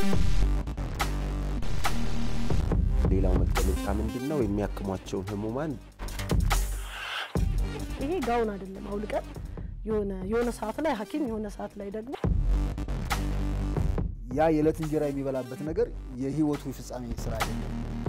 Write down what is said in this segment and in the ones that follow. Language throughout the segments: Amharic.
ሌላው መገለጫ ምንድን ነው? የሚያክሟቸውን ህሙማን ይሄ ጋውን አይደለም አውልቀን የሆነ የሆነ ሰዓት ላይ ሐኪም የሆነ ሰዓት ላይ ደግሞ ያ የዕለት እንጀራ የሚበላበት ነገር የህይወቱ ፍጻሜ ስራ አይደለም።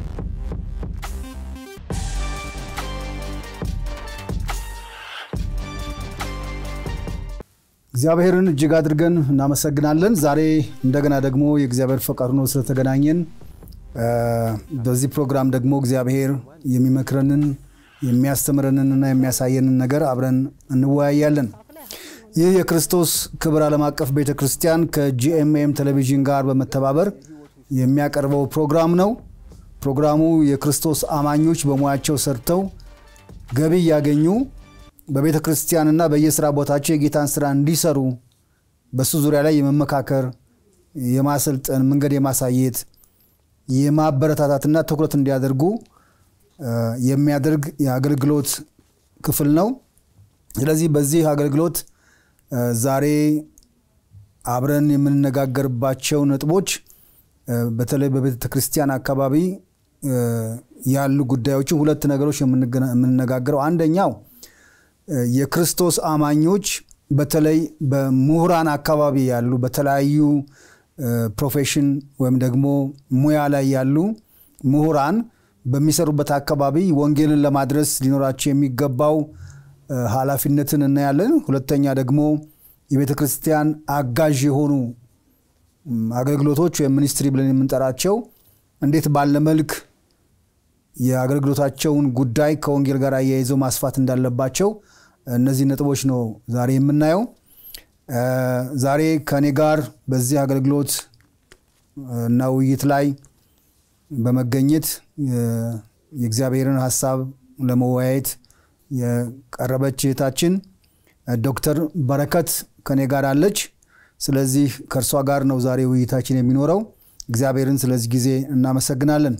እግዚአብሔርን እጅግ አድርገን እናመሰግናለን። ዛሬ እንደገና ደግሞ የእግዚአብሔር ፈቃድ ሆኖ ስለተገናኘን በዚህ ፕሮግራም ደግሞ እግዚአብሔር የሚመክረንን የሚያስተምረንንና የሚያሳየንን ነገር አብረን እንወያያለን። ይህ የክርስቶስ ክብር ዓለም አቀፍ ቤተ ክርስቲያን ከጂኤምኤም ቴሌቪዥን ጋር በመተባበር የሚያቀርበው ፕሮግራም ነው። ፕሮግራሙ የክርስቶስ አማኞች በሙያቸው ሰርተው ገቢ እያገኙ በቤተ ክርስቲያንና በየስራ ቦታቸው የጌታን ስራ እንዲሰሩ በሱ ዙሪያ ላይ የመመካከር የማሰልጠን መንገድ የማሳየት የማበረታታትና ትኩረት እንዲያደርጉ የሚያደርግ የአገልግሎት ክፍል ነው። ስለዚህ በዚህ አገልግሎት ዛሬ አብረን የምንነጋገርባቸው ነጥቦች በተለይ በቤተ ክርስቲያን አካባቢ ያሉ ጉዳዮችን ሁለት ነገሮች የምንነጋገረው አንደኛው የክርስቶስ አማኞች በተለይ በምሁራን አካባቢ ያሉ በተለያዩ ፕሮፌሽን ወይም ደግሞ ሙያ ላይ ያሉ ምሁራን በሚሰሩበት አካባቢ ወንጌልን ለማድረስ ሊኖራቸው የሚገባው ኃላፊነትን እናያለን። ሁለተኛ ደግሞ የቤተ ክርስቲያን አጋዥ የሆኑ አገልግሎቶች ወይም ሚኒስትሪ ብለን የምንጠራቸው እንዴት ባለ መልክ የአገልግሎታቸውን ጉዳይ ከወንጌል ጋር አያይዘው ማስፋት እንዳለባቸው እነዚህ ነጥቦች ነው ዛሬ የምናየው። ዛሬ ከእኔ ጋር በዚህ አገልግሎት እና ውይይት ላይ በመገኘት የእግዚአብሔርን ሀሳብ ለመወያየት የቀረበች እህታችን ዶክተር በረከት ከኔ ጋር አለች። ስለዚህ ከእርሷ ጋር ነው ዛሬ ውይይታችን የሚኖረው። እግዚአብሔርን ስለዚህ ጊዜ እናመሰግናለን።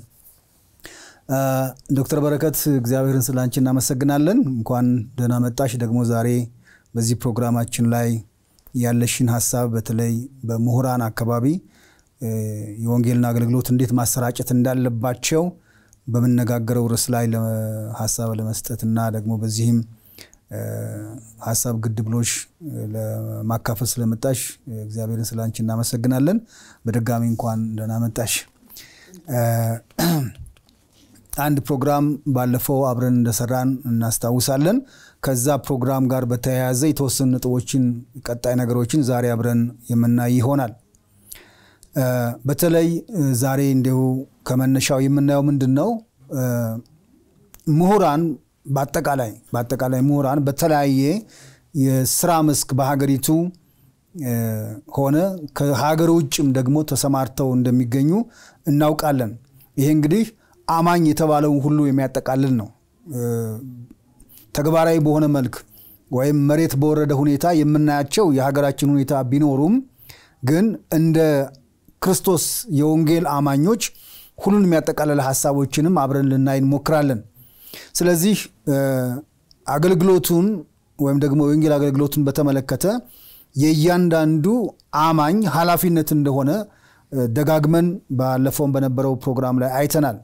ዶክተር በረከት እግዚአብሔርን ስለ አንቺ እናመሰግናለን። እንኳን ደህና መጣሽ። ደግሞ ዛሬ በዚህ ፕሮግራማችን ላይ ያለሽን ሀሳብ በተለይ በምሁራን አካባቢ የወንጌልን አገልግሎት እንዴት ማሰራጨት እንዳለባቸው በምነጋገረው ርዕስ ላይ ሀሳብ ለመስጠት እና ደግሞ በዚህም ሀሳብ ግድ ብሎሽ ለማካፈል ስለመጣሽ እግዚአብሔርን ስለ አንቺ እናመሰግናለን። በድጋሚ እንኳን ደህና መጣሽ። አንድ ፕሮግራም ባለፈው አብረን እንደሰራን እናስታውሳለን። ከዛ ፕሮግራም ጋር በተያያዘ የተወሰኑ ነጥቦችን፣ ቀጣይ ነገሮችን ዛሬ አብረን የምናይ ይሆናል። በተለይ ዛሬ እንዲሁ ከመነሻው የምናየው ምንድን ነው? ምሁራን በአጠቃላይ በአጠቃላይ ምሁራን በተለያየ የስራ መስክ በሀገሪቱ ሆነ ከሀገር ውጭም ደግሞ ተሰማርተው እንደሚገኙ እናውቃለን። ይሄ እንግዲህ አማኝ የተባለውን ሁሉ የሚያጠቃልል ነው። ተግባራዊ በሆነ መልክ ወይም መሬት በወረደ ሁኔታ የምናያቸው የሀገራችን ሁኔታ ቢኖሩም ግን እንደ ክርስቶስ የወንጌል አማኞች ሁሉን የሚያጠቃልል ሀሳቦችንም አብረን ልናይ እንሞክራለን። ስለዚህ አገልግሎቱን ወይም ደግሞ የወንጌል አገልግሎቱን በተመለከተ የእያንዳንዱ አማኝ ኃላፊነት እንደሆነ ደጋግመን ባለፈውም በነበረው ፕሮግራም ላይ አይተናል።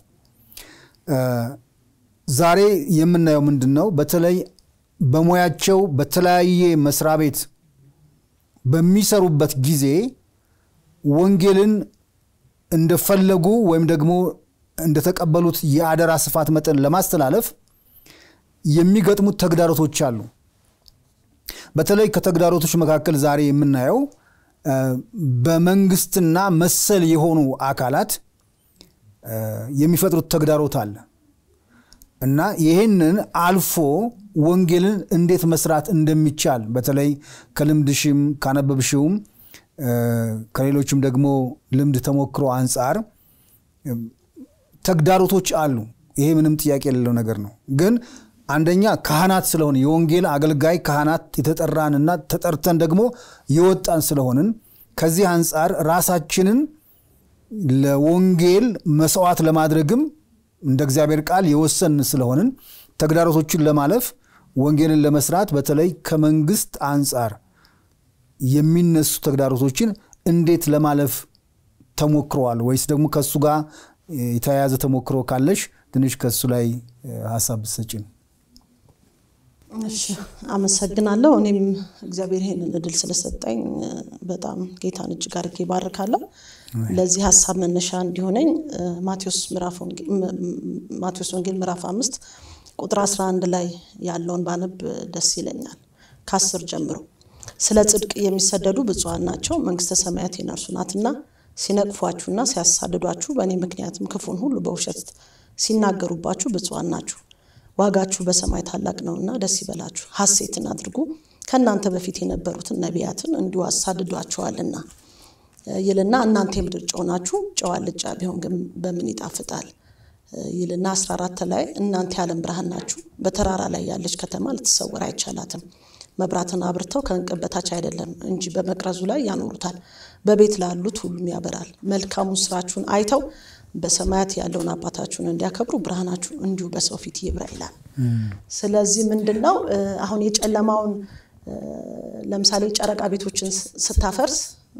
ዛሬ የምናየው ምንድን ነው? በተለይ በሙያቸው በተለያየ መስሪያ ቤት በሚሰሩበት ጊዜ ወንጌልን እንደፈለጉ ወይም ደግሞ እንደተቀበሉት የአደራ ስፋት መጠን ለማስተላለፍ የሚገጥሙት ተግዳሮቶች አሉ። በተለይ ከተግዳሮቶች መካከል ዛሬ የምናየው በመንግስትና መሰል የሆኑ አካላት የሚፈጥሩት ተግዳሮት አለ እና ይህንን አልፎ ወንጌልን እንዴት መስራት እንደሚቻል በተለይ ከልምድሽም ካነበብሽውም ከሌሎችም ደግሞ ልምድ ተሞክሮ አንጻር ተግዳሮቶች አሉ። ይሄ ምንም ጥያቄ የሌለው ነገር ነው። ግን አንደኛ ካህናት ስለሆን የወንጌል አገልጋይ ካህናት የተጠራንና ተጠርተን ደግሞ የወጣን ስለሆንን ከዚህ አንጻር ራሳችንን ለወንጌል መስዋዕት ለማድረግም እንደ እግዚአብሔር ቃል የወሰን ስለሆንን ተግዳሮቶችን ለማለፍ ወንጌልን ለመስራት በተለይ ከመንግስት አንጻር የሚነሱ ተግዳሮቶችን እንዴት ለማለፍ ተሞክረዋል ወይስ ደግሞ ከእሱ ጋር የተያያዘ ተሞክሮ ካለሽ ትንሽ ከእሱ ላይ ሀሳብ ብትሰጪን። እሺ አመሰግናለሁ። እኔም እግዚአብሔር ይሄንን እድል ስለሰጠኝ በጣም ጌታን እጅግ አድርጌ ባርካለሁ። ለዚህ ሀሳብ መነሻ እንዲሆነኝ ማቴዎስ ወንጌል ምዕራፍ አምስት ቁጥር 11 ላይ ያለውን ባነብ ደስ ይለኛል። ከአስር ጀምሮ ስለ ጽድቅ የሚሰደዱ ብፁዓን ናቸው መንግስተ ሰማያት የነርሱ ናትና፣ ሲነቅፏችሁና ሲያሳድዷችሁ በእኔ ምክንያትም ክፉን ሁሉ በውሸት ሲናገሩባችሁ ብፁዓን ናችሁ ዋጋችሁ በሰማይ ታላቅ ነውና ደስ ይበላችሁ፣ ሐሴትን አድርጉ። ከእናንተ በፊት የነበሩትን ነቢያትን እንዲሁ አሳድዷቸዋልና ይልና እናንተ የምድር ጨው ናችሁ። ጨው አልጫ ቢሆን ግን በምን ይጣፍጣል? ይልና 14 ላይ እናንተ የዓለም ብርሃን ናችሁ። በተራራ ላይ ያለች ከተማ ልትሰወር አይቻላትም። መብራትን አብርተው ከእንቅብ በታች አይደለም እንጂ በመቅረዙ ላይ ያኖሩታል፣ በቤት ላሉት ሁሉም ያበራል። መልካሙን ስራችሁን አይተው በሰማያት ያለውን አባታችሁን እንዲያከብሩ ብርሃናችሁ እንዲሁ በሰው ፊት ይብራ ይላል። ስለዚህ ምንድን ነው አሁን የጨለማውን ለምሳሌ ጨረቃ ቤቶችን ስታፈርስ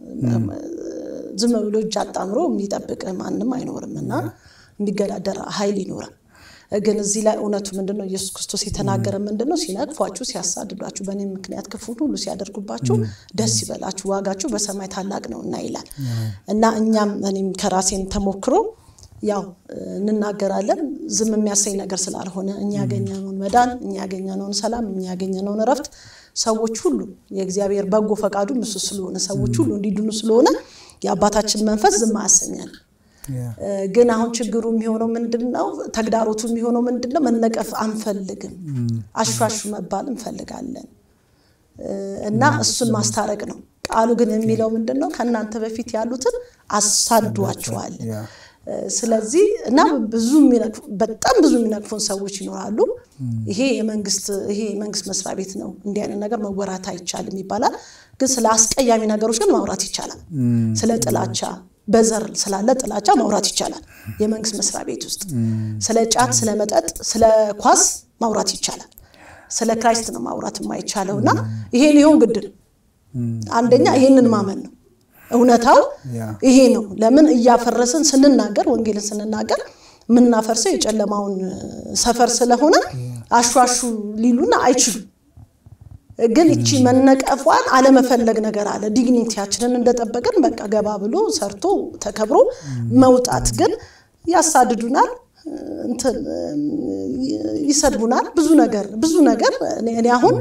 ዝም ብሎ እጅ አጣምሮ የሚጠብቅ ማንም አይኖርም እና የሚገዳደር ኃይል ይኖራል። ግን እዚህ ላይ እውነቱ ምንድን ነው? ኢየሱስ ክርስቶስ የተናገረ ምንድን ነው? ሲነቅፏችሁ፣ ሲያሳድዷችሁ፣ በእኔ ምክንያት ክፉን ሁሉ ሲያደርጉባችሁ ደስ ይበላችሁ፣ ዋጋችሁ በሰማይ ታላቅ ነው እና ይላል እና እኛም እኔም ከራሴን ተሞክሮ ያው እንናገራለን። ዝም የሚያሰኝ ነገር ስላልሆነ እኛ ያገኘነውን መዳን፣ እኛ ያገኘነውን ሰላም፣ እኛ ያገኘነውን እረፍት ሰዎች ሁሉ የእግዚአብሔር በጎ ፈቃዱ እሱ ስለሆነ ሰዎች ሁሉ እንዲድኑ ስለሆነ የአባታችን መንፈስ ዝም አያሰኘን። ግን አሁን ችግሩ የሚሆነው ምንድን ነው? ተግዳሮቱ የሚሆነው ምንድን ነው? መነቀፍ አንፈልግም። አሿሹ መባል እንፈልጋለን እና እሱን ማስታረቅ ነው። ቃሉ ግን የሚለው ምንድን ነው? ከእናንተ በፊት ያሉትን አሳዷቸዋል። ስለዚህ እና ብዙ በጣም ብዙ የሚነቅፉን ሰዎች ይኖራሉ። ይሄ የመንግስት ይሄ የመንግስት መስሪያ ቤት ነው፣ እንዲህ አይነት ነገር መወራት አይቻልም ይባላል። ግን ስለ አስቀያሚ ነገሮች ግን ማውራት ይቻላል። ስለ ጥላቻ በዘር ስላለ ጥላቻ ማውራት ይቻላል። የመንግስት መስሪያ ቤት ውስጥ ስለ ጫት፣ ስለ መጠጥ፣ ስለ ኳስ ማውራት ይቻላል። ስለ ክራይስት ነው ማውራት የማይቻለው እና ይሄ ሊሆን ግድ ነው። አንደኛ ይሄንን ማመን ነው። እውነታው ይሄ ነው። ለምን እያፈረስን ስንናገር ወንጌልን ስንናገር የምናፈርሰው የጨለማውን ሰፈር ስለሆነ አሿሹ ሊሉን አይችሉም። ግን እቺ መነቀፏን አለመፈለግ ነገር አለ። ዲግኒቲያችንን እንደጠበቅን በቃ ገባ ብሎ ሰርቶ ተከብሮ መውጣት ግን ያሳድዱናል፣ እንትን ይሰድቡናል። ብዙ ነገር ብዙ ነገር እኔ አሁን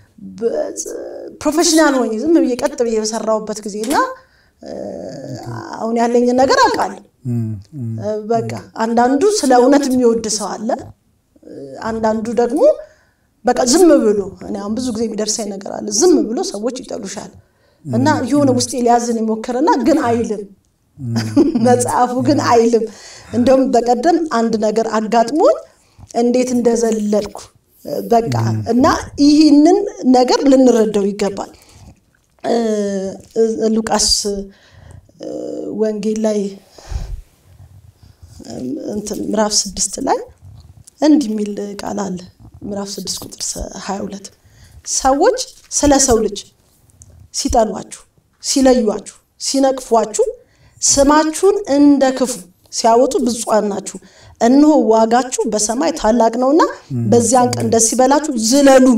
ፕሮፌሽናል ሆኜ ዝም ብዬ ቀጥ ብዬ በሰራሁበት ጊዜና አሁን ያለኝን ነገር አውቃለሁ። በቃ አንዳንዱ ስለ እውነት የሚወድ ሰው አለ። አንዳንዱ ደግሞ በቃ ዝም ብሎ እኔ አሁን ብዙ ጊዜ የሚደርሰኝ ነገር አለ። ዝም ብሎ ሰዎች ይጠሉሻል እና የሆነ ውስጤ ሊያዝን ይሞክርና ግን አይልም። መጽሐፉ ግን አይልም። እንደውም በቀደም አንድ ነገር አጋጥሞኝ እንዴት እንደዘለልኩ በቃ እና ይህንን ነገር ልንረዳው ይገባል። ሉቃስ ወንጌል ላይ ምዕራፍ ስድስት ላይ እንዲህ የሚል ቃል አለ። ምዕራፍ ስድስት ቁጥር ሀያ ሁለት ሰዎች ስለ ሰው ልጅ ሲጠሏችሁ፣ ሲለዩችሁ፣ ሲነቅፏችሁ ስማችሁን እንደ ክፉ ሲያወጡ ብፁዓን ናችሁ፣ እነሆ ዋጋችሁ በሰማይ ታላቅ ነውና በዚያን ቀን ደስ ይበላችሁ ዝለሉም።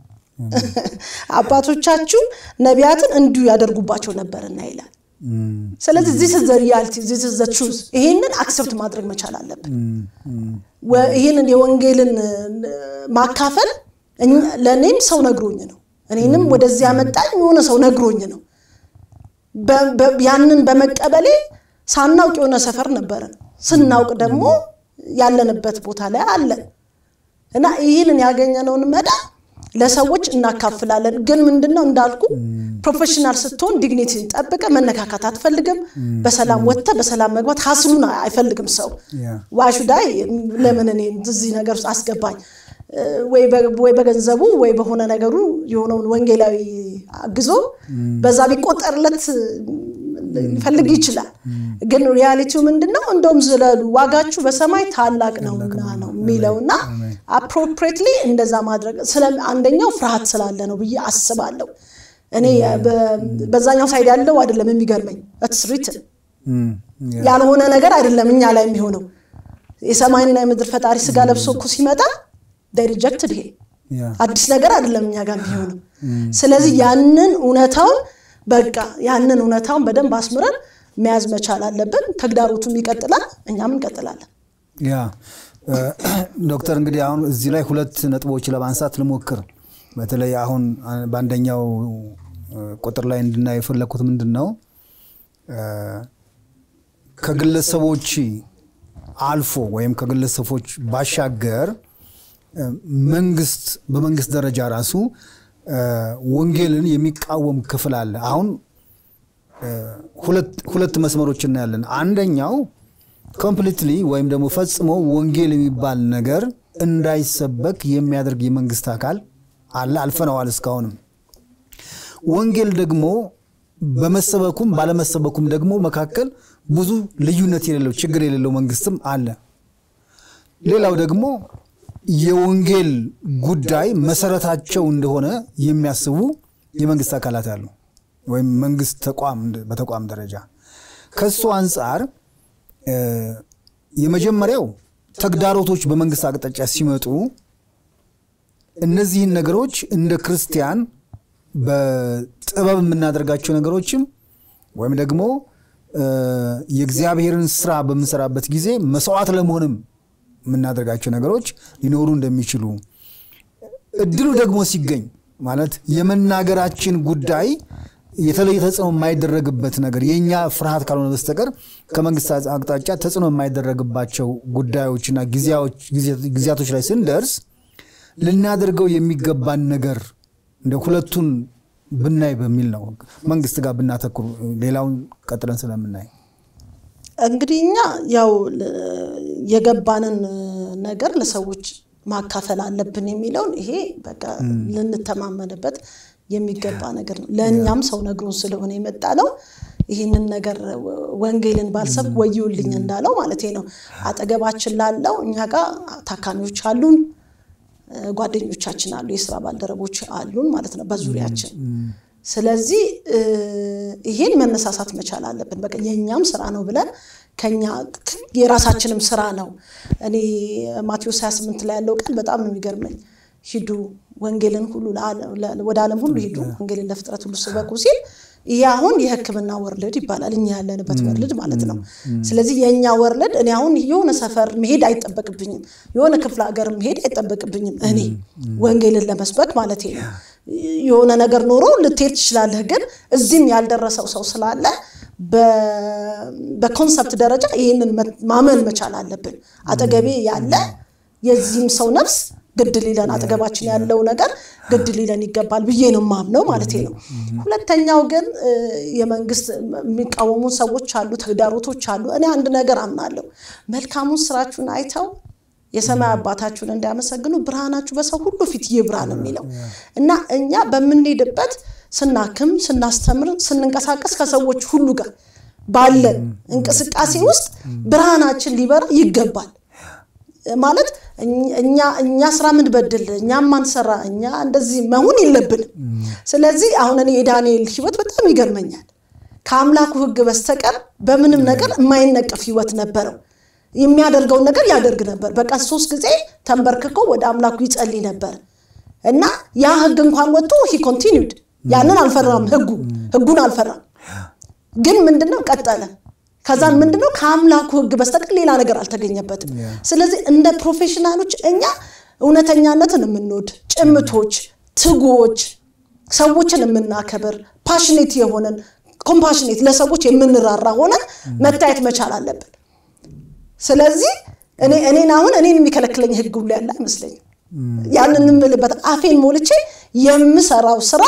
አባቶቻችሁ ነቢያትን እንዲሁ ያደርጉባቸው ነበርና ይላል። ስለዚህ ዚስ ዘ ሪያሊቲ ዚስ ዘ ትሩዝ። ይሄንን አክሰፕት ማድረግ መቻል አለብን። ይህንን የወንጌልን ማካፈል ለእኔም ሰው ነግሮኝ ነው። እኔንም ወደዚህ ያመጣኝ የሆነ ሰው ነግሮኝ ነው። ያንን በመቀበሌ ሳናውቅ የሆነ ሰፈር ነበረን፣ ስናውቅ ደግሞ ያለንበት ቦታ ላይ አለን እና ይህንን ያገኘነውን መዳን ለሰዎች እናካፍላለን። ግን ምንድነው እንዳልኩ ፕሮፌሽናል ስትሆን ዲግኒቲ ጠብቀ መነካካት አትፈልግም። በሰላም ወጥተ በሰላም መግባት ሀስሉን አይፈልግም ሰው ዋሹዳይ ለምን እኔ እዚህ ነገር ውስጥ አስገባኝ ወይ በገንዘቡ ወይ በሆነ ነገሩ የሆነውን ወንጌላዊ አግዞ በዛ ቢቆጠርለት ሊፈልግ ይችላል። ግን ሪያሊቲው ምንድን ነው? እንደውም ዝለሉ ዋጋችሁ በሰማይ ታላቅ ነውና ነው የሚለው እና አፕሮፕሬትሊ እንደዛ ማድረግ አንደኛው ፍርሃት ስላለ ነው ብዬ አስባለሁ። እኔ በዛኛው ሳይድ ያለው አይደለም የሚገርመኝ ትስሪት ያልሆነ ነገር አይደለም እኛ ላይ የሚሆነው። የሰማይና የምድር ፈጣሪ ስጋ ለብሶ እኮ ሲመጣ ሪጀክትድ ይሄ አዲስ ነገር አይደለም እኛ ጋር የሚሆነው። ስለዚህ ያንን እውነታውን በቃ ያንን እውነታውን በደንብ አስምረን መያዝ መቻል አለብን። ተግዳሮቱም ይቀጥላል፣ እኛም እንቀጥላለን። ያ ዶክተር እንግዲህ አሁን እዚህ ላይ ሁለት ነጥቦች ለማንሳት ልሞክር። በተለይ አሁን በአንደኛው ቁጥር ላይ እንድናይ የፈለግኩት ምንድን ነው ከግለሰቦች አልፎ ወይም ከግለሰቦች ባሻገር መንግስት በመንግስት ደረጃ ራሱ ወንጌልን የሚቃወም ክፍል አለ። አሁን ሁለት መስመሮች እናያለን። አንደኛው ኮምፕሊትሊ ወይም ደግሞ ፈጽሞ ወንጌል የሚባል ነገር እንዳይሰበክ የሚያደርግ የመንግስት አካል አለ። አልፈነዋል እስካሁንም። ወንጌል ደግሞ በመሰበኩም ባለመሰበኩም ደግሞ መካከል ብዙ ልዩነት የሌለው ችግር የሌለው መንግስትም አለ። ሌላው ደግሞ የወንጌል ጉዳይ መሰረታቸው እንደሆነ የሚያስቡ የመንግስት አካላት አሉ፣ ወይም መንግስት ተቋም በተቋም ደረጃ ከሱ አንጻር የመጀመሪያው ተግዳሮቶች በመንግስት አቅጣጫ ሲመጡ እነዚህን ነገሮች እንደ ክርስቲያን በጥበብ የምናደርጋቸው ነገሮችም ወይም ደግሞ የእግዚአብሔርን ስራ በምንሰራበት ጊዜ መስዋዕት ለመሆንም የምናደርጋቸው ነገሮች ሊኖሩ እንደሚችሉ እድሉ ደግሞ ሲገኝ ማለት የመናገራችን ጉዳይ የተለየ ተጽዕኖ የማይደረግበት ነገር የእኛ ፍርሃት ካልሆነ በስተቀር ከመንግስት አቅጣጫ ተጽዕኖ የማይደረግባቸው ጉዳዮችና ጊዜያቶች ላይ ስንደርስ ልናደርገው የሚገባን ነገር እንደ ሁለቱን ብናይ በሚል ነው መንግስት ጋር ብናተኩር ሌላውን ቀጥለን ስለምናይ እንግዲህ እኛ ያው የገባንን ነገር ለሰዎች ማካፈል አለብን የሚለውን ይሄ በቃ ልንተማመንበት የሚገባ ነገር ነው። ለእኛም ሰው ነግሮን ስለሆነ የመጣ ነው። ይህንን ነገር ወንጌልን ባልሰብክ ወዮልኝ እንዳለው ማለት ነው። አጠገባችን ላለው እኛ ጋር ታካሚዎች አሉን፣ ጓደኞቻችን አሉ፣ የስራ ባልደረቦች አሉን ማለት ነው በዙሪያችን። ስለዚህ ይሄን መነሳሳት መቻል አለብን። በቃ የእኛም ስራ ነው ብለን ከኛ የራሳችንም ስራ ነው። እኔ ማቴዎስ 28 ላይ ያለው ቃል በጣም ነው የሚገርመኝ። ሂዱ ወንጌልን ሁሉ ወደ ዓለም ሁሉ ሂዱ ወንጌልን ለፍጥረት ሁሉ ስበኩ ሲል ይህ አሁን የሕክምና ወርልድ ይባላል። እኛ ያለንበት ወርልድ ማለት ነው። ስለዚህ የእኛ ወርልድ እኔ አሁን የሆነ ሰፈር መሄድ አይጠበቅብኝም፣ የሆነ ክፍለ ሀገር መሄድ አይጠበቅብኝም። እኔ ወንጌልን ለመስበክ ማለት ነው። የሆነ ነገር ኖሮ ልትሄድ ትችላለህ፣ ግን እዚህም ያልደረሰው ሰው ስላለ በኮንሰፕት ደረጃ ይህንን ማመን መቻል አለብን። አጠገቤ ያለ የዚህም ሰው ነፍስ ግድ ሊለን አጠገባችን ያለው ነገር ግድ ሊለን ይገባል ብዬ ነው ማምነው ማለት ነው። ሁለተኛው ግን የመንግስት የሚቃወሙ ሰዎች አሉ፣ ተግዳሮቶች አሉ። እኔ አንድ ነገር አምናለሁ። መልካሙን ስራችሁን አይተው የሰማይ አባታችሁን እንዲያመሰግኑ ብርሃናችሁ በሰው ሁሉ ፊት ይብራ ነው የሚለው እና እኛ በምንሄድበት ስናክም፣ ስናስተምር፣ ስንንቀሳቀስ ከሰዎች ሁሉ ጋር ባለን እንቅስቃሴ ውስጥ ብርሃናችን ሊበራ ይገባል። ማለት እኛ እኛ ስራ ምንበድል እኛ ማንሰራ እኛ እንደዚህ መሆን የለብንም። ስለዚህ አሁን እኔ የዳንኤል ህይወት በጣም ይገርመኛል። ከአምላኩ ህግ በስተቀር በምንም ነገር የማይነቀፍ ህይወት ነበረው። የሚያደርገውን ነገር ያደርግ ነበር። በቃ ሶስት ጊዜ ተንበርክኮ ወደ አምላኩ ይጸልይ ነበር እና ያ ህግ እንኳን ወጥቶ ሂ ኮንቲኒውድ ያንን አልፈራም። ህጉ ህጉን አልፈራም። ግን ምንድነው ቀጠለ። ከዛን ምንድነው ከአምላኩ ህግ በስተቀር ሌላ ነገር አልተገኘበትም። ስለዚህ እንደ ፕሮፌሽናሎች እኛ እውነተኛነትን የምንወድ ጭምቶች፣ ትጉዎች፣ ሰዎችን የምናከብር ፓሽኔት የሆነን ኮምፓሽኔት ለሰዎች የምንራራ ሆነን መታየት መቻል አለብን። ስለዚህ እኔ እኔን አሁን እኔን የሚከለክለኝ ህግ ሁሉ ያለ አይመስለኝም። ያንን የምልበት አፌን ሞልቼ የምሰራው ስራ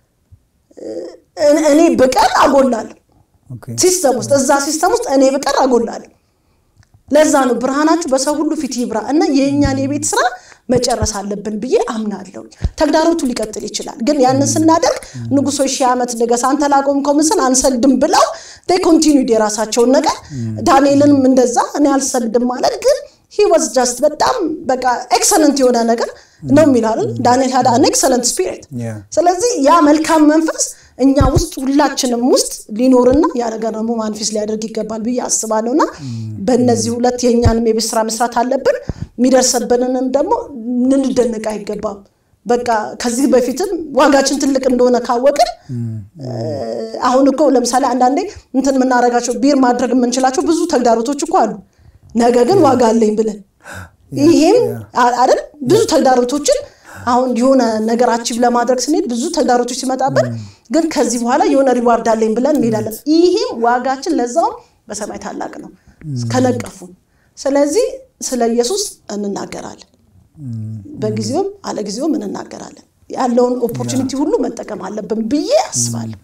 እኔ ብቀር አጎላለሁ ሲስተም ውስጥ እዛ ሲስተም ውስጥ እኔ ብቀር አጎላለሁ። ለዛ ነው ብርሃናችሁ በሰው ሁሉ ፊት ይብራ እና የእኛን የቤት ስራ መጨረስ አለብን ብዬ አምናለሁ። ተግዳሮቱ ሊቀጥል ይችላል፣ ግን ያንን ስናደርግ ንጉሶች ሺህ ዓመት ንገስ አንተ ላቆምከው ምስል አንሰግድም ብለው ኮንቲኒድ የራሳቸውን ነገር ዳንኤልንም እንደዛ እኔ አልሰግድም ማለት ግን ሂ ዋዝ ጀስት በጣም በቃ ኤክሰለንት የሆነ ነገር ነው የሚላል ዳንኤል ሀዳ አን ኤክሰለንት ስፒሪት። ስለዚህ ያ መልካም መንፈስ እኛ ውስጥ ሁላችንም ውስጥ ሊኖርና ያ ነገር ደግሞ ማንፊስ ሊያደርግ ይገባል ብዬ አስባለሁ እና በእነዚህ ሁለት የእኛንም የቤት ስራ መስራት አለብን። የሚደርሰብንንም ደግሞ ልንደነቅ አይገባም። በቃ ከዚህ በፊትም ዋጋችን ትልቅ እንደሆነ ካወቅን አሁን እኮ ለምሳሌ አንዳንዴ እንትን የምናደርጋቸው ቢር ማድረግ የምንችላቸው ብዙ ተግዳሮቶች እኮ አሉ። ነገ ግን ዋጋ አለኝ ብለን ይሄም አይደል ብዙ ተግዳሮቶችን አሁን የሆነ ነገር አቺቭ ለማድረግ ስንሄድ ብዙ ተግዳሮቶች ሲመጣብን ግን ከዚህ በኋላ የሆነ ሪዋርድ አለኝ ብለን እንሄዳለን። ይሄም ዋጋችን ለዛውም በሰማይ ታላቅ ነው ከነቀፉን። ስለዚህ ስለ ኢየሱስ እንናገራለን፣ በጊዜውም አለጊዜውም እንናገራለን። ያለውን ኦፖርቹኒቲ ሁሉ መጠቀም አለብን ብዬ አስባለሁ።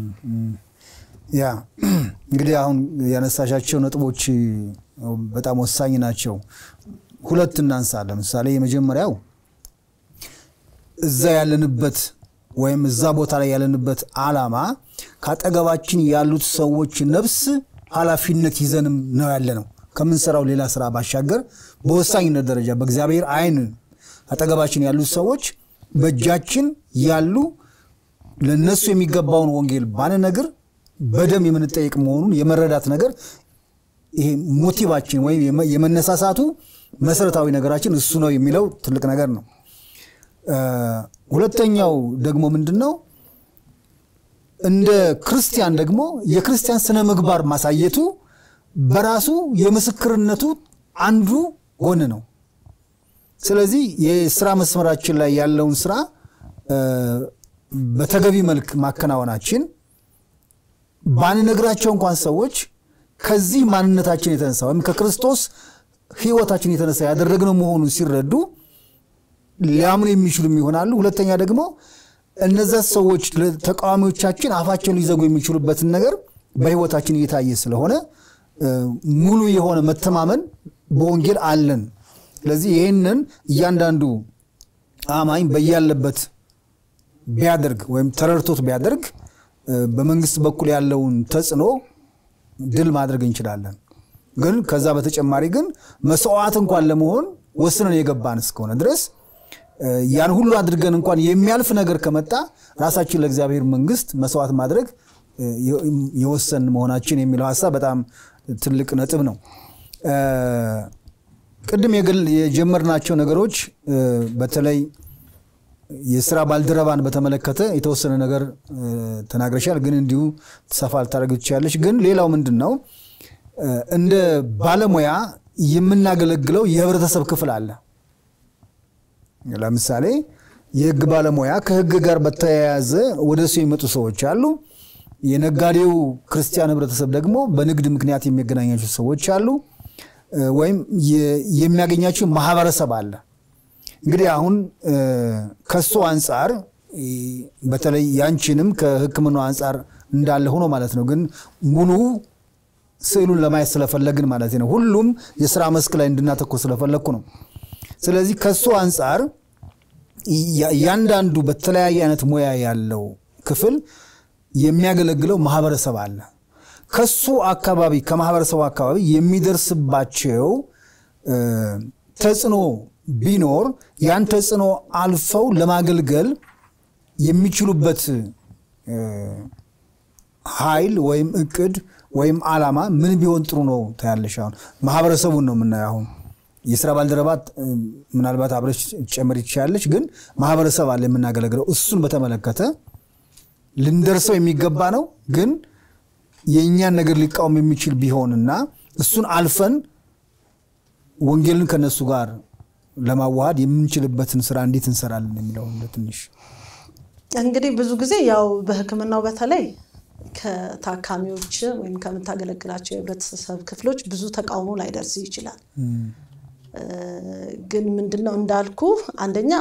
ያ እንግዲህ አሁን ያነሳሻቸው ነጥቦች በጣም ወሳኝ ናቸው። ሁለት እናንሳ። ለምሳሌ የመጀመሪያው እዛ ያለንበት ወይም እዛ ቦታ ላይ ያለንበት ዓላማ ከአጠገባችን ያሉት ሰዎች ነፍስ ኃላፊነት ይዘንም ነው ያለ ነው። ከምንሰራው ሌላ ስራ ባሻገር በወሳኝነት ደረጃ በእግዚአብሔር ዓይን አጠገባችን ያሉት ሰዎች በእጃችን ያሉ ለነሱ የሚገባውን ወንጌል ባንነግር በደም የምንጠየቅ መሆኑን የመረዳት ነገር ይሄ ሞቲቫችን ወይም የመነሳሳቱ መሰረታዊ ነገራችን እሱ ነው የሚለው ትልቅ ነገር ነው። ሁለተኛው ደግሞ ምንድን ነው? እንደ ክርስቲያን ደግሞ የክርስቲያን ስነ ምግባር ማሳየቱ በራሱ የምስክርነቱ አንዱ ጎን ነው። ስለዚህ የስራ መስመራችን ላይ ያለውን ስራ በተገቢ መልክ ማከናወናችን ባንነግራቸው እንኳን ሰዎች ከዚህ ማንነታችን የተነሳ ወይም ከክርስቶስ ሕይወታችን የተነሳ ያደረግነው መሆኑን ሲረዱ ሊያምኑ የሚችሉም ይሆናሉ። ሁለተኛ ደግሞ እነዛ ሰዎች ተቃዋሚዎቻችን አፋቸውን ሊዘጉ የሚችሉበትን ነገር በሕይወታችን እየታየ ስለሆነ ሙሉ የሆነ መተማመን በወንጌል አለን። ስለዚህ ይህንን እያንዳንዱ አማኝ በያለበት ቢያደርግ ወይም ተረድቶት ቢያደርግ በመንግስት በኩል ያለውን ተጽዕኖ ድል ማድረግ እንችላለን። ግን ከዛ በተጨማሪ ግን መስዋዕት እንኳን ለመሆን ወስነን የገባን እስከሆነ ድረስ ያን ሁሉ አድርገን እንኳን የሚያልፍ ነገር ከመጣ ራሳችን ለእግዚአብሔር መንግስት መስዋዕት ማድረግ የወሰን መሆናችን የሚለው ሀሳብ በጣም ትልቅ ነጥብ ነው። ቅድም የጀመርናቸው ነገሮች በተለይ የስራ ባልደረባን በተመለከተ የተወሰነ ነገር ተናግረሻል፣ ግን እንዲሁ ሰፋ ልታደርግ ትችላለች። ግን ሌላው ምንድን ነው እንደ ባለሙያ የምናገለግለው የህብረተሰብ ክፍል አለ። ለምሳሌ የህግ ባለሙያ ከህግ ጋር በተያያዘ ወደ እሱ የሚመጡ ሰዎች አሉ። የነጋዴው ክርስቲያን ህብረተሰብ ደግሞ በንግድ ምክንያት የሚያገናኛቸው ሰዎች አሉ፣ ወይም የሚያገኛቸው ማህበረሰብ አለ። እንግዲህ አሁን ከሱ አንጻር በተለይ ያንቺንም ከሕክምናው አንጻር እንዳለ ሆኖ ማለት ነው። ግን ሙሉ ስዕሉን ለማየት ስለፈለግን ማለት ነው። ሁሉም የስራ መስክ ላይ እንድናተኮር ስለፈለግኩ ነው። ስለዚህ ከሱ አንጻር እያንዳንዱ በተለያየ አይነት ሙያ ያለው ክፍል የሚያገለግለው ማህበረሰብ አለ። ከሱ አካባቢ ከማህበረሰቡ አካባቢ የሚደርስባቸው ተጽዕኖ ቢኖር ያን ተጽዕኖ አልፈው ለማገልገል የሚችሉበት ኃይል ወይም እቅድ ወይም ዓላማ ምን ቢሆን ጥሩ ነው ታያለሽ? አሁን ማህበረሰቡን ነው የምናየው። አሁን የስራ ባልደረባት ምናልባት አብረሽ ጨምር ይቻለች፣ ግን ማህበረሰብ አለ የምናገለግለው። እሱን በተመለከተ ልንደርሰው የሚገባ ነው፣ ግን የእኛን ነገር ሊቃወም የሚችል ቢሆንና እሱን አልፈን ወንጌልን ከነሱ ጋር ለማዋሃድ የምንችልበትን ስራ እንዴት እንሰራለን የሚለው ትንሽ እንግዲህ ብዙ ጊዜ ያው በሕክምናው በተለይ ከታካሚዎች ወይም ከምታገለግላቸው የህብረተሰብ ክፍሎች ብዙ ተቃውሞ ላይደርስ ይችላል። ግን ምንድነው እንዳልኩ አንደኛ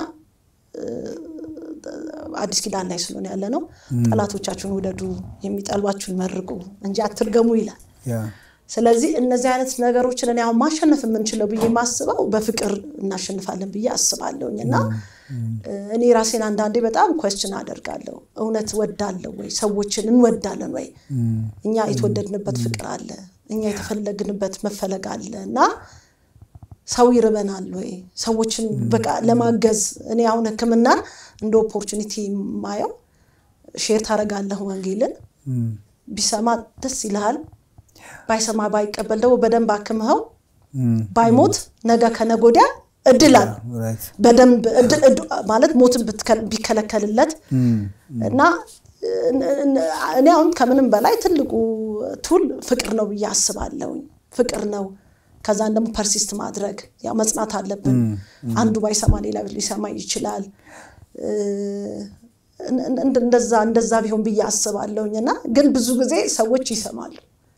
አዲስ ኪዳን ላይ ስለሆነ ያለ ነው። ጠላቶቻችሁን ውደዱ፣ የሚጠሏችሁን መርቁ እንጂ አትርገሙ ይላል። ስለዚህ እነዚህ አይነት ነገሮችን እኔ አሁን ማሸነፍ የምንችለው ብዬ ማስበው በፍቅር እናሸንፋለን ብዬ አስባለሁኝ እና እኔ ራሴን አንዳንዴ በጣም ኮስችን አደርጋለሁ። እውነት ወዳለሁ ወይ? ሰዎችን እንወዳለን ወይ? እኛ የተወደድንበት ፍቅር አለ፣ እኛ የተፈለግንበት መፈለግ አለ እና ሰው ይርበናል ወይ? ሰዎችን በቃ ለማገዝ እኔ አሁን ህክምናን እንደ ኦፖርቹኒቲ ማየው ሼር ታደርጋለህ ወንጌልን ቢሰማ ደስ ይልሃል ባይሰማ ባይቀበል ደግሞ በደንብ አክምኸው ባይሞት ነገ ከነገ ወዲያ እድል አለ ራይት በደንብ እድ- እድ- ማለት ሞትን ብትከል- ቢከለከልለት እና እን- እን- እኔ አሁን ከምንም በላይ ትልቁ ቱል ፍቅር ነው ብዬ አስባለሁኝ። ፍቅር ነው። ከዛን ደግሞ ፐርሲስት ማድረግ ያው መጽናት አለብን። አንዱ ባይሰማ ሌላ ሊሰማ ይችላል። እን- እን- እንደዛ እንደዛ ቢሆን ብዬ አስባለሁኝ እና ግን ብዙ ጊዜ ሰዎች ይሰማሉ።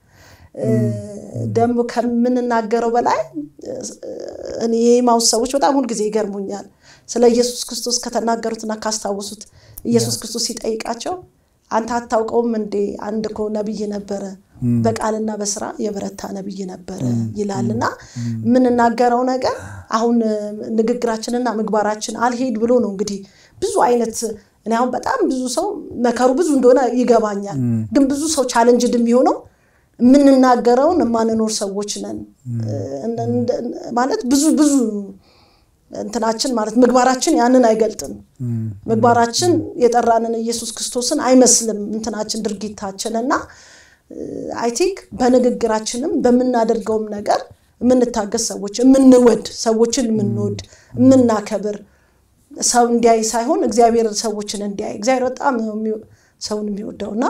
ደግሞ ከምንናገረው በላይ እኔ የኤማውስ ሰዎች በጣም ሁልጊዜ ይገርሙኛል። ስለ ኢየሱስ ክርስቶስ ከተናገሩትና ካስታወሱት ኢየሱስ ክርስቶስ ሲጠይቃቸው አንተ አታውቀውም እንዴ? አንድ እኮ ነቢይ ነበረ፣ በቃልና በስራ የበረታ ነቢይ ነበረ ይላል እና የምንናገረው ነገር አሁን ንግግራችንና ምግባራችን አልሄድ ብሎ ነው እንግዲህ ብዙ አይነት እኔ አሁን በጣም ብዙ ሰው መከሩ ብዙ እንደሆነ ይገባኛል። ግን ብዙ ሰው ቻለንጅድ የሚሆነው የምንናገረውን የማንኖር ሰዎች ነን ማለት ብዙ ብዙ እንትናችን ማለት ምግባራችን ያንን አይገልጥም። ምግባራችን የጠራንን ኢየሱስ ክርስቶስን አይመስልም እንትናችን ድርጊታችን እና አይ ቲንክ በንግግራችንም በምናደርገውም ነገር የምንታገስ ሰዎች የምንወድ ሰዎችን የምንወድ የምናከብር ሰው እንዲያይ ሳይሆን እግዚአብሔር ሰዎችን እንዲያይ እግዚአብሔር በጣም ነው የሚው- ሰውን የሚወደውና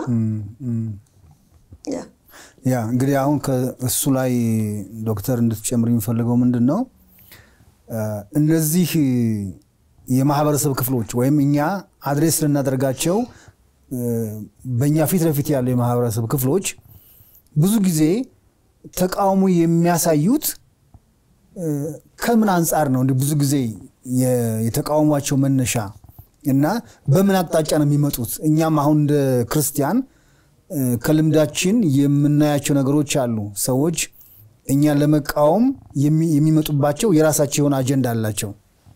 ያ ያ እንግዲህ አሁን ከእሱ ላይ ዶክተር እንድትጨምር የሚፈልገው ምንድን ነው እ፣ እነዚህ የማህበረሰብ ክፍሎች ወይም እኛ አድሬስ ልናደርጋቸው እ፣ በእኛ ፊት ለፊት ያሉ የማህበረሰብ ክፍሎች ብዙ ጊዜ ተቃውሞ የሚያሳዩት እ፣ ከምን አንጻር ነው? እንዲህ ብዙ ጊዜ የ- የተቃውሟቸው መነሻ እና በምን አቅጣጫ ነው የሚመጡት? እኛም አሁን እንደ ክርስቲያን እ፣ ከልምዳችን የምናያቸው ነገሮች አሉ። ሰዎች እኛን ለመቃወም የሚ- የሚመጡባቸው የራሳቸው የሆነ አጀንዳ አላቸው።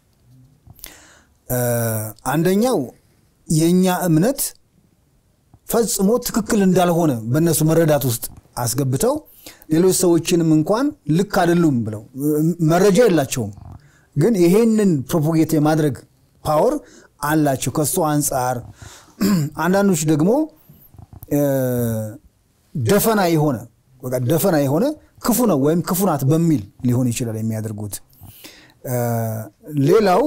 እ፣ አንደኛው የእኛ እምነት ፈጽሞ ትክክል እንዳልሆነ በእነሱ መረዳት ውስጥ አስገብተው ሌሎች ሰዎችንም እንኳን ልክ አይደሉም ብለው እ፣ መረጃ የላቸውም፣ ግን ይሄንን ፕሮፖጌት የማድረግ ፓወር አላቸው። ከሱ አንጻር አንዳንዶች ደግሞ እ፣ ደፈና የሆነ በቃ ደፈና የሆነ ክፉ ነው ወይም ክፉ ናት በሚል ሊሆን ይችላል የሚያደርጉት። እ፣ ሌላው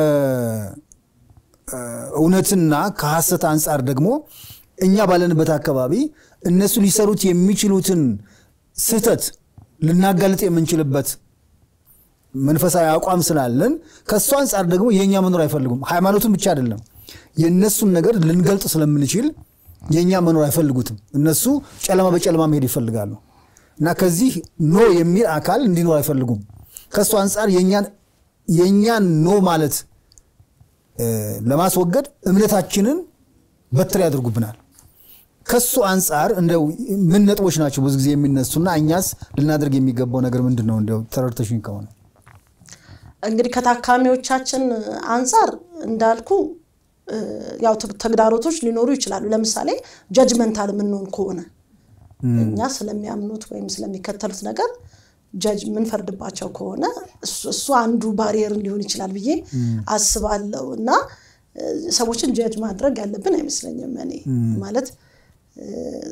ከእውነትና ከሐሰት አንጻር ደግሞ እኛ ባለንበት አካባቢ እነሱ ሊሰሩት የሚችሉትን ስህተት ልናጋልጥ የምንችልበት መንፈሳዊ አቋም ስላለን ከእሱ አንጻር ደግሞ የእኛ መኖር አይፈልጉም። ሃይማኖቱን ብቻ አይደለም የእነሱን ነገር ልንገልጥ ስለምንችል የእኛ መኖር አይፈልጉትም። እነሱ ጨለማ በጨለማ መሄድ ይፈልጋሉ እና ከዚህ ኖ የሚል አካል እንዲኖር አይፈልጉም። ከእሱ አንጻር የእኛን የእኛን ኖ ማለት እ፣ ለማስወገድ እምነታችንን በትር ያደርጉብናል። ከሱ አንጻር እንደው ምን ነጥቦች ናቸው ብዙ ጊዜ የሚነሱና እኛስ ልናደርግ የሚገባው ነገር ምንድን ነው? እንደው ተረድተሽኝ ከሆነ እንግዲህ ከታካሚዎቻችን አንጻር እንዳልኩ እ፣ ያው ተ- ተግዳሮቶች ሊኖሩ ይችላሉ። ለምሳሌ ጀጅመንታል የምንሆን ከሆነ እኛ ስለሚያምኑት ወይም ስለሚከተሉት ነገር ጀጅ የምንፈርድባቸው ከሆነ እሱ- እሱ አንዱ ባሪየር ሊሆን ይችላል ብዬ አስባለሁ እና እ፣ ሰዎችን ጀጅ ማድረግ ያለብን አይመስለኝም። እኔ ማለት እ፣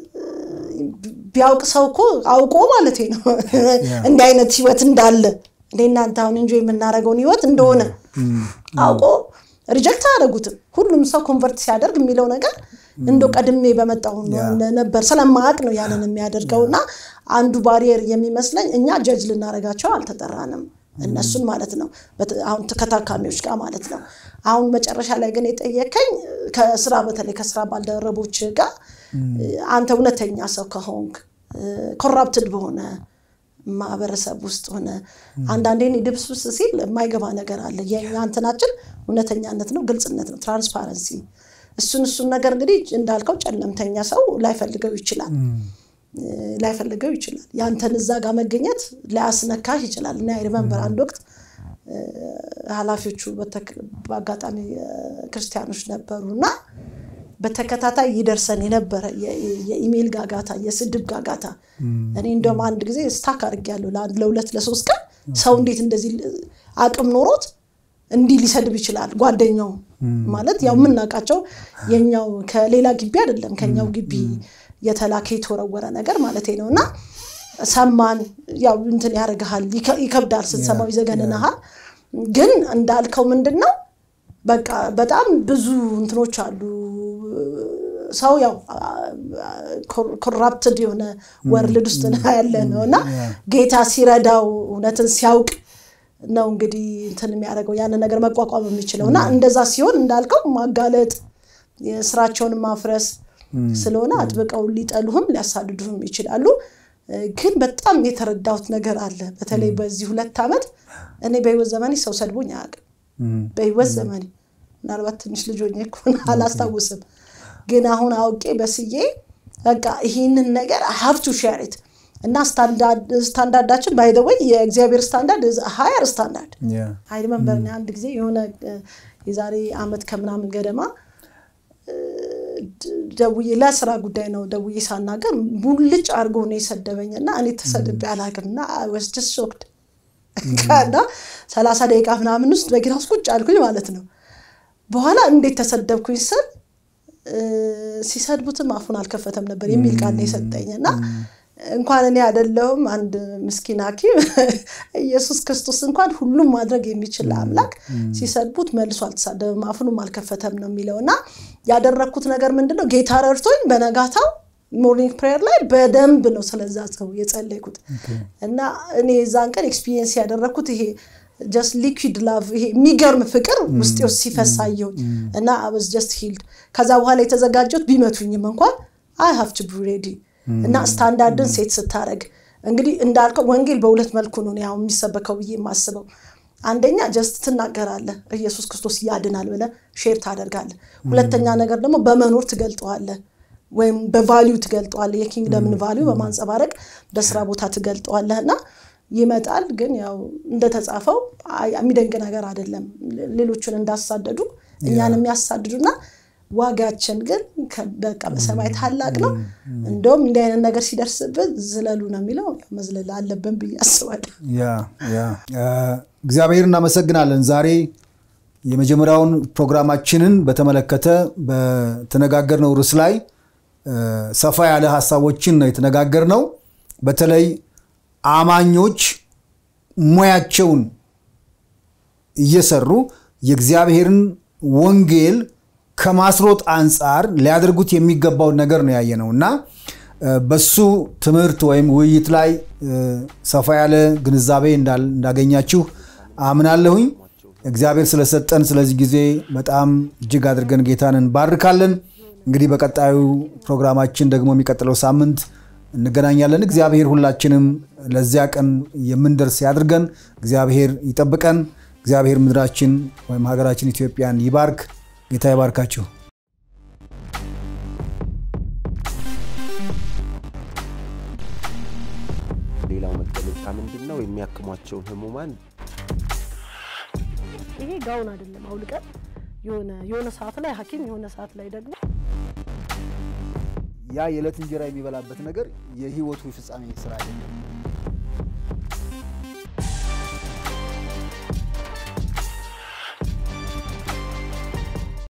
ቢያውቅ ሰው እኮ አውቆ ማለት ነው እንዲህ አይነት ህይወት እንዳለ እኔ እናንተ አሁን እንጆ የምናደርገውን ህይወት እንደሆነ አውቆ ሪጀክት አያደርጉትም። ሁሉም ሰው ኮንቨርት ሲያደርግ የሚለው ነገር እንደ ቀድሜ በመጣው ነበር ስለማያውቅ ነው ያንን የሚያደርገው እና አንዱ ባሪየር የሚመስለኝ እኛ ጀጅ ልናደርጋቸው አልተጠራንም እነሱን ማለት ነው በት- አሁን ከታካሚዎች ጋር ማለት ነው። አሁን መጨረሻ ላይ ግን የጠየከኝ ከስራ በተለይ ከስራ ባልደረቦች ጋር አንተ እውነተኛ ሰው ከሆንክ ኮራፕትድ በሆነ ማህበረሰብ ውስጥ ሆነ አንዳንዴ እኔ ድብስብስ ሲል የማይገባ ነገር አለ። የእኛ እንትናችን እውነተኛነት ነው፣ ግልጽነት ነው፣ ትራንስፓረንሲ። እሱን እሱን ነገር እንግዲህ እንዳልከው ጨለምተኛ ሰው ላይፈልገው ይችላል ላይፈልገው ይችላል። ያንተን እዛ ጋር መገኘት ላያስነካህ ይችላል። እና ሪመንበር አንድ ወቅት እ፣ ኃላፊዎቹ በተክ- በአጋጣሚ እ፣ ክርስቲያኖች ነበሩ እና በተከታታይ ይደርሰን የነበረ የ- የኢሜይል ጋጋታ፣ የስድብ ጋጋታ እኔ እንደውም አንድ ጊዜ ስታክ አድርጌያለሁ ለአንድ ለሁለት ለሶስት ቀን ሰው እንዴት እንደዚህ አቅም ኖሮት እንዲህ ሊሰድብ ይችላል። ጓደኛው ማለት ያው የምናውቃቸው የኛው ከሌላ ግቢ አይደለም ከኛው ግቢ የተላከ የተወረወረ ነገር ማለት ነው እና ሰማን። ያው እንትን ያደርግሃል፣ ይከብዳል፣ ስትሰማው ይዘገንንሃል። ግን እንዳልከው ምንድን ነው በቃ በጣም ብዙ እንትኖች አሉ። ሰው ያው ኮራፕትድ የሆነ ወርልድ ውስጥ ያለ ነው እና ጌታ ሲረዳው እውነትን ሲያውቅ ነው እንግዲህ እንትን የሚያደርገው ያንን ነገር መቋቋም የሚችለው እና እንደዛ ሲሆን እንዳልከው ማጋለጥ የስራቸውን ማፍረስ ስለሆነ አጥብቀው ሊጠሉህም ሊያሳድዱህም ይችላሉ። ግን በጣም የተረዳሁት ነገር አለ። በተለይ በዚህ ሁለት ዓመት እኔ በህይወት ዘመኔ ሰው ሰድቦኝ አያውቅም። በህይወት ዘመኔ ምናልባት ትንሽ ልጅ ሆኜ ከሆነ አላስታውስም። ግን አሁን አውቄ በስዬ በቃ ይህንን ነገር ሀብቱ ሼሪት እና ስታንዳርዳችን ባይ ወይ የእግዚአብሔር ስታንዳርድ ሀየር ስታንዳርድ አይሪመንበር አንድ ጊዜ የሆነ የዛሬ አመት ከምናምን ገደማ ደውዬ ለስራ ጉዳይ ነው ደውዬ ሳናገር ሙልጭ አድርጎ ነው የሰደበኝ እና እኔ ተሰድቤ አላውቅም እና ወስደስ ሾክድ እና ሰላሳ ደቂቃ ምናምን ውስጥ በጌታ ውስጥ ቁጭ አልኩኝ ማለት ነው። በኋላ እንዴት ተሰደብኩኝ ስል ሲሰድቡትም አፉን አልከፈተም ነበር የሚል ቃል ነው የሰጠኝ እና እንኳን እኔ አይደለሁም አንድ ምስኪን ሐኪም ኢየሱስ ክርስቶስ እንኳን ሁሉም ማድረግ የሚችል አምላክ ሲሰድቡት መልሶ አልተሳደብም አፉንም አልከፈተም ነው የሚለው እና ያደረግኩት ነገር ምንድን ነው? ጌታ ረድቶኝ በነጋታው ሞርኒንግ ፕሬየር ላይ በደንብ ነው ስለዛ ሰው የጸለይኩት እና እኔ የዛን ቀን ኤክስፒሪየንስ ያደረግኩት ይሄ ጀስት ሊኩዊድ ላቭ ይሄ የሚገርም ፍቅር ውስጤ ውስጥ ሲፈሳየሁኝ እና አበዝ ጀስት ሂልድ ከዛ በኋላ የተዘጋጀሁት ቢመቱኝም እንኳን አይ ሀቭ ቱ ቢ ሬዲ እና ስታንዳርድን ሴት ስታደረግ እንግዲህ እንዳልከው ወንጌል በሁለት መልኩ ነው ያው የሚሰበከው ብዬ የማስበው። አንደኛ ጀስት ትናገራለህ፣ ኢየሱስ ክርስቶስ ያድናል ብለህ ሼር ታደርጋለህ። ሁለተኛ ነገር ደግሞ በመኖር ትገልጠዋለህ ወይም በቫሊዩ ትገልጠዋለህ። የኪንግደምን ቫሊዩ በማንጸባረቅ በስራ ቦታ ትገልጠዋለህ እና ይመጣል። ግን ያው እንደተጻፈው የሚደንቅ ነገር አይደለም። ሌሎችን እንዳሳደዱ እኛን የሚያሳድዱና ዋጋችን ግን በቃ በሰማይ ታላቅ ነው። እንደውም እንዲህ አይነት ነገር ሲደርስብን ዝለሉ ነው የሚለው መዝለል አለብን ብዬ አስባለሁ። እግዚአብሔር እናመሰግናለን። ዛሬ የመጀመሪያውን ፕሮግራማችንን በተመለከተ በተነጋገርነው ርዕስ ላይ ሰፋ ያለ ሀሳቦችን ነው የተነጋገርነው። በተለይ አማኞች ሙያቸውን እየሰሩ የእግዚአብሔርን ወንጌል ከማስሮጥ አንጻር ሊያደርጉት የሚገባውን ነገር ነው ያየነው እና በሱ ትምህርት ወይም ውይይት ላይ ሰፋ ያለ ግንዛቤ እንዳገኛችሁ አምናለሁኝ። እግዚአብሔር ስለሰጠን ስለዚህ ጊዜ በጣም እጅግ አድርገን ጌታን እንባርካለን። እንግዲህ በቀጣዩ ፕሮግራማችን ደግሞ የሚቀጥለው ሳምንት እንገናኛለን። እግዚአብሔር ሁላችንም ለዚያ ቀን የምንደርስ ያድርገን። እግዚአብሔር ይጠብቀን። እግዚአብሔር ምድራችን ወይም ሀገራችን ኢትዮጵያን ይባርክ። ጌታ ይባርካችሁ። ሌላው መገለጫ ምንድን ነው? የሚያክሟቸውን ህሙማን ይሄ ጋውን አይደለም አውልቀን የሆነ የሆነ ሰዓት ላይ ሐኪም የሆነ ሰዓት ላይ ደግሞ ያ የዕለት እንጀራ የሚበላበት ነገር የህይወቱ ፍጻሜ ስራ አይደለም።